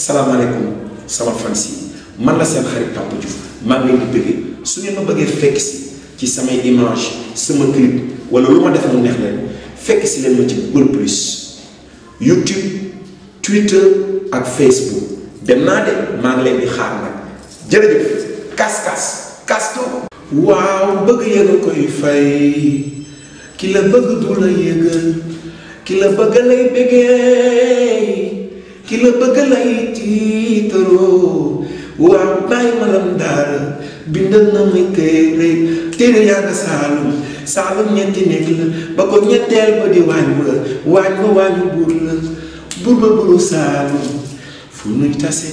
salaamaaleykum sama fans yi man la seen xarit Papa Diouf maa ngi leen di bëggee su ngeen ma bëggee fekk si ci samay image sama clip wala lu ma def mu neex leen fekk si leen ma ci Google Plus YouTube Twitter ak Facebook dem naa de maa ngi leen di xaar nag jërëjëf kas kas kasto waaw bëgg yëga koy fay ki la bëgg du la yëgal ki la bëgg lay bëggee ki la bëgg lay tiitaroo waaw bàyyi ma lam daara bindal na muy téere téere yaa nga saalum saalum ñetti nekk la ba ko ñetteel ba di waañ ba waañ ba waañu buur la buur ba buru saalum fu nuy tase